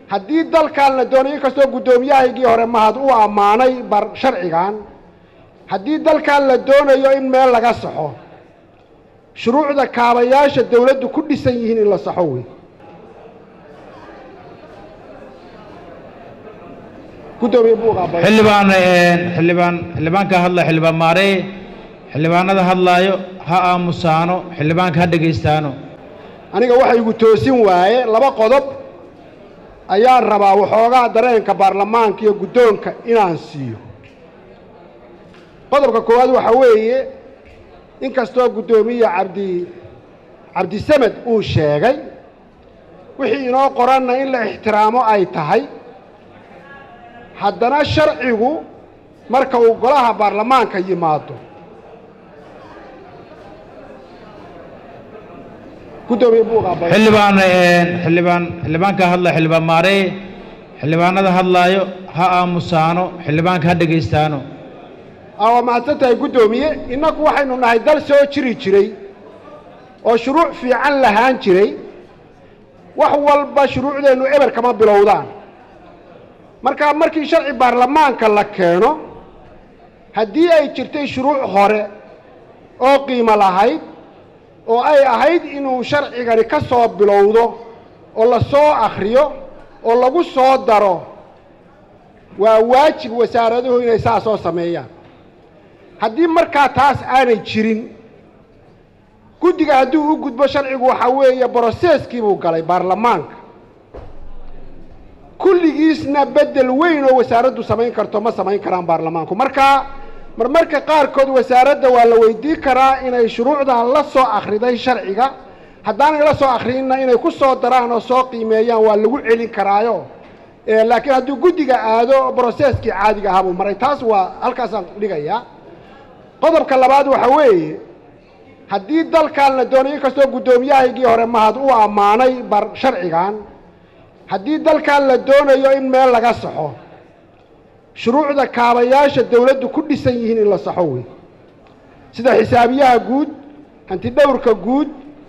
haddii dalkan la doonayo inkastoo guddoomiyahaygii hore mahad uu ammaanay bar sharcigan haddii dalkan la doonayo in meel laga saxo shuruucda kaabayaasha dawladdu ku dhisan yihiin in la saxo wey guddoomiye buuqaabay xildhibaan xildhibaan xildhibaanka hadla xildhibaan maaree xildhibaanada hadlaayo ha aamusaano xildhibaanka ha dhegaystaano aniga waxa igu toosin waaye laba qodob ayaan rabaa waxoogaa dareenka baarlamaanka iyo guddoonka inaan siiyo qodobka koowaad waxaa weeye inkastoo guddoomiye cabdi cabdisamed uu sheegay wixii inoo qoranna in la ixtiraamo ay tahay haddana sharcigu marka uu golaha baarlamaanka yimaado guddoomiye buuqaabay xildhibaan xildhibaan xildhibaanka hadla xildhibaan maaree xildhibaanada hadlaayo ha aamusaano xildhibaanka ha dhegaystaano aa waa mahadsan tahay guddoomiye innagu waxaynu nahay dal soo jiri jiray oo shuruuc fiican lahaan jiray wax walba shuruucdeennu eber kama bilowdaan marka markii sharci baarlamaanka la keeno haddii ay jirtay shuruuc hore oo qiimo lahayd oo ay ahayd inuu sharcigani ka soo bilowdo oo la soo akhriyo oo lagu soo daro waa waajib wasaaraduhu inay saa soo sameeyaan haddii markaa taas aanay jirin guddiga hadduu u gudbo sharcigu waxaa weeye broseeskii buu galay baarlamaanka kulligiisna beddel weyn oo wasaaraddu samayn karto ma samayn karaan baarlamaanku marka marmarka qaarkood wasaaradda waa la weydiin karaa inay shuruucdan la soo akhriday sharciga haddaanay la soo akhriinna inay ku soo daraan oo soo qiimeeyaan waa lagu celin karaayo laakiin hadduu guddiga aado broseeskii caadiga ahaa buu maray taas waa halkaasaan dhigayaa qodobka labaad waxaa weeye haddii dalkan la doonayo inkastoo guddoomiyahaygii hore mahad uu ammaanay bar sharcigan haddii dalkan la doonayo in meel laga saxo shuruucda kaabayaasha dawladdu ku dhisan yihiin in la saxo wey sida xisaabiyaha guud hantidhowrka guud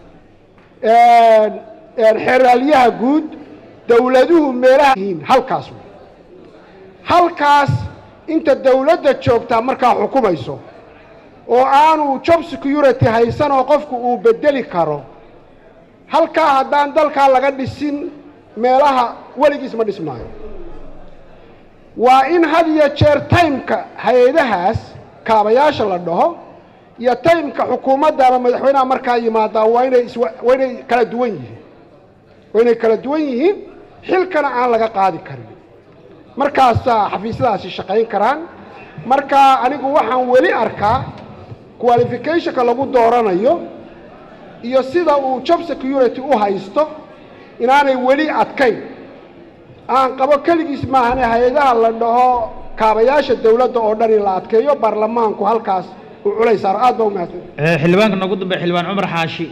xeraalyaha guud dawladuhu meelaha yihiin halkaas wey halkaas inta dawladda joogtaa markaa xukumayso oo aanu job security haysan oo qofku uu bedeli karo halkaa haddaan dalkaa laga dhisin meelaha weligiis ma dhismaayo waa in had iyo jeer taymka hay-adahaas kaabayaasha la dhaho iyo taymka xukuumadda ama madaxweynaha markaa yimaadaa waa inay is waa inay kala duwan yihiin waa inay kala duwan yihiin xilkana aan laga qaadi karin markaasaa xafiisyadaasi shaqayn karaan marka anigu waxaan weli arkaa qualificationka lagu dooranayo iyo sida uu job security u haysto inaanay weli adkayn aan qabo keligiis maahane hay-adaha la dhaho kaabayaasha dawladda oo dhan in la adkeeyo baarlamaanku halkaas uu culays saaro aad baa u mahadsan xildhibaanka noogu dambe xildhibaan cumar xaashi